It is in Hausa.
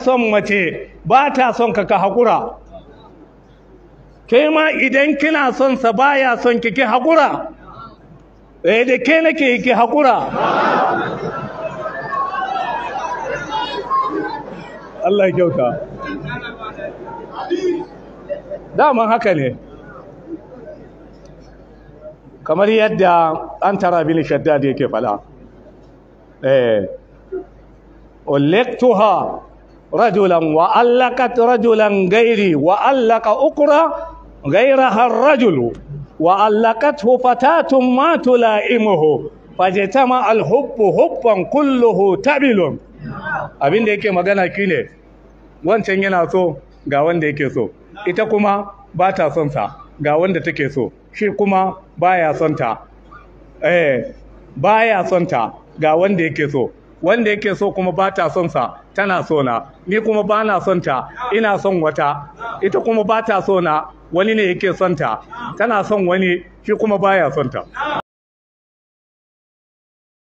son mace ba ta son ka ka haƙura ke ma idan kina son sa baya son ki ki haƙura eh da ke nake ki haƙura Allah ya kyauta daman haka ne kamar yadda an tara bin shaddad yake fada eh ulektuha rajulan wa allaqat rajulan gairi wa allaqa ukra غيرها الرجل وعلقته فتاة ما تلائمه فاجتمع الحب حبا كله تبل abin da yake magana shine wancan yana so ga wanda yake so ita kuma ba ta son sa ga wanda take so shi kuma baya son ta eh baya son ta ga wanda yake so wanda yake so kuma ba ta son sa tana so na ni kuma ba na son ta ina son wata ita kuma ba ta so na wani ne yake son ta tana son wani shi kuma baya son ta